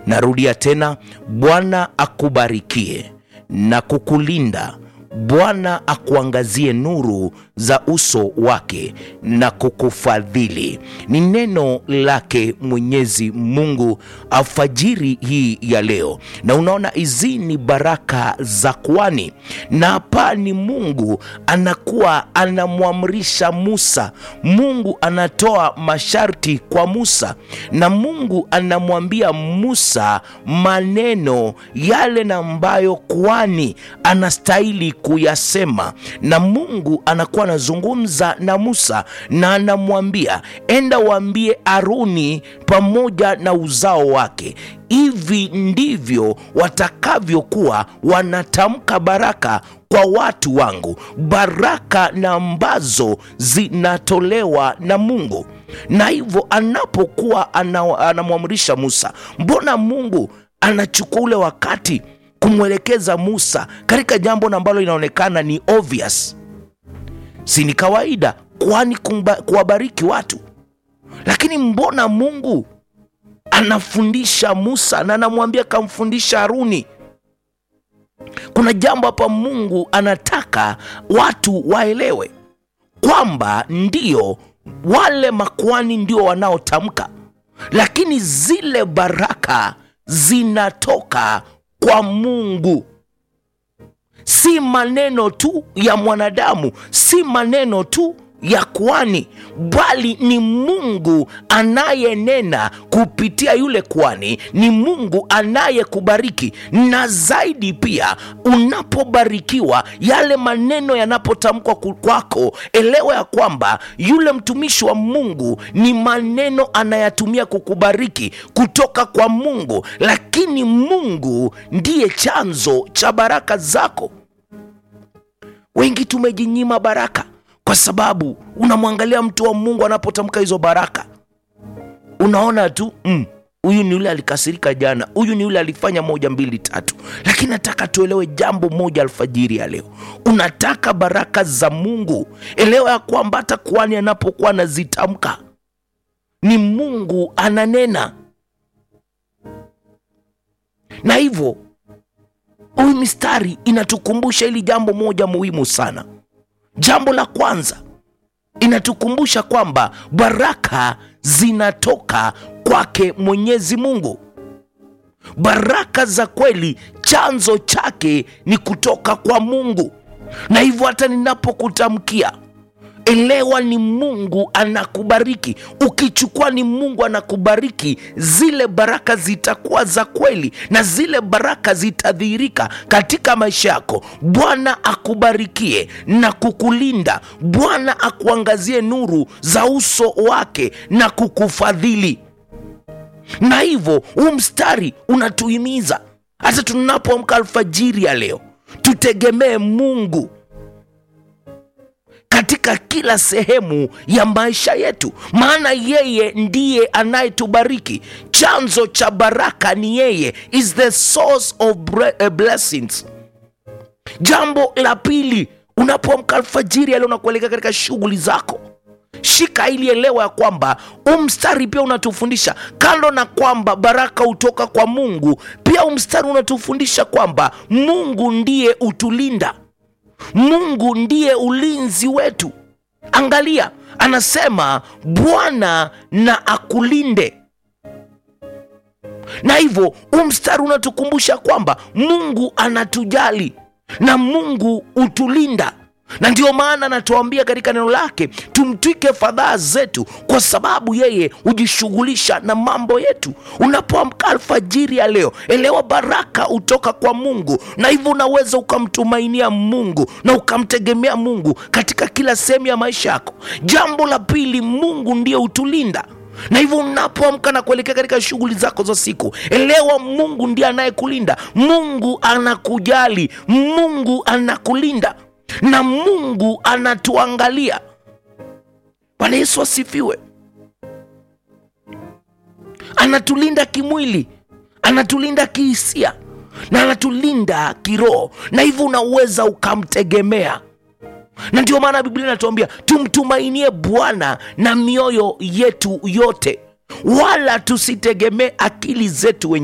Narudia tena, Bwana akubarikie na kukulinda. Bwana akuangazie nuru za uso wake na kukufadhili. Ni neno lake Mwenyezi Mungu alfajiri hii ya leo, na unaona hizi ni baraka za kwani, na hapa ni Mungu anakuwa anamwamrisha Musa. Mungu anatoa masharti kwa Musa, na Mungu anamwambia Musa maneno yale na ambayo kwani anastahili kuyasema, na Mungu anakuwa anazungumza na Musa na anamwambia enda waambie Aruni pamoja na uzao wake, hivi ndivyo watakavyokuwa wanatamka baraka kwa watu wangu, baraka na ambazo zinatolewa na Mungu. Na hivyo anapokuwa anamwamrisha Musa, mbona Mungu anachukua ule wakati kumwelekeza Musa katika jambo ambalo linaonekana ni obvious, si ni kawaida, kwani kuwabariki watu. Lakini mbona Mungu anafundisha Musa na anamwambia kamfundisha Haruni? Kuna jambo hapa Mungu anataka watu waelewe kwamba ndio wale makuhani ndio wanaotamka, lakini zile baraka zinatoka kwa Mungu, si maneno tu ya mwanadamu, si maneno tu ya kwani, bali ni Mungu anayenena kupitia yule kwani, ni Mungu anayekubariki. Na zaidi pia, unapobarikiwa, yale maneno yanapotamkwa kwako, elewa ya kwamba yule mtumishi wa Mungu ni maneno anayatumia kukubariki kutoka kwa Mungu, lakini Mungu ndiye chanzo cha baraka zako. Wengi tumejinyima baraka kwa sababu unamwangalia mtu wa Mungu anapotamka hizo baraka, unaona tu huyu mm, ni yule alikasirika jana, huyu ni yule alifanya moja mbili tatu. Lakini nataka tuelewe jambo moja alfajiri ya leo, unataka baraka za Mungu, elewa ya kwamba hata kuhani anapokuwa anazitamka ni Mungu ananena, na hivyo huyu mistari inatukumbusha hili jambo moja muhimu sana. Jambo la kwanza inatukumbusha kwamba baraka zinatoka kwake Mwenyezi Mungu. Baraka za kweli chanzo chake ni kutoka kwa Mungu, na hivyo hata ninapokutamkia elewa, ni Mungu anakubariki. Ukichukua ni Mungu anakubariki, zile baraka zitakuwa za kweli na zile baraka zitadhihirika katika maisha yako. Bwana akubarikie na kukulinda. Bwana akuangazie nuru za uso wake na kukufadhili. Na hivyo huu mstari unatuhimiza hata tunapoamka alfajiri ya leo, tutegemee Mungu katika kila sehemu ya maisha yetu, maana yeye ndiye anayetubariki. Chanzo cha baraka ni yeye, is the source of blessings. Jambo la pili, unapoamka alfajiri ya leo na kuelekea katika shughuli zako, shika ili elewa ya kwamba huu mstari pia unatufundisha kando na kwamba baraka hutoka kwa Mungu, pia huu mstari unatufundisha kwamba Mungu ndiye utulinda Mungu ndiye ulinzi wetu. Angalia, anasema Bwana na akulinde. Na hivyo huu mstari unatukumbusha kwamba Mungu anatujali na Mungu hutulinda, na ndio maana anatuambia katika neno lake tumtwike fadhaa zetu, kwa sababu yeye hujishughulisha na mambo yetu. Unapoamka alfajiri ya leo, elewa baraka hutoka kwa Mungu, na hivyo unaweza ukamtumainia Mungu na ukamtegemea Mungu katika kila sehemu ya maisha yako. Jambo la pili, Mungu ndiye hutulinda na hivyo unapoamka na kuelekea katika shughuli zako za siku, elewa Mungu ndiye anayekulinda. Mungu anakujali, Mungu anakulinda na Mungu anatuangalia. Bwana Yesu asifiwe. Anatulinda kimwili, anatulinda kihisia na anatulinda kiroho, na hivyo unaweza ukamtegemea na ndio maana Biblia inatuambia tumtumainie Bwana na mioyo yetu yote, wala tusitegemee akili zetu wenyewe.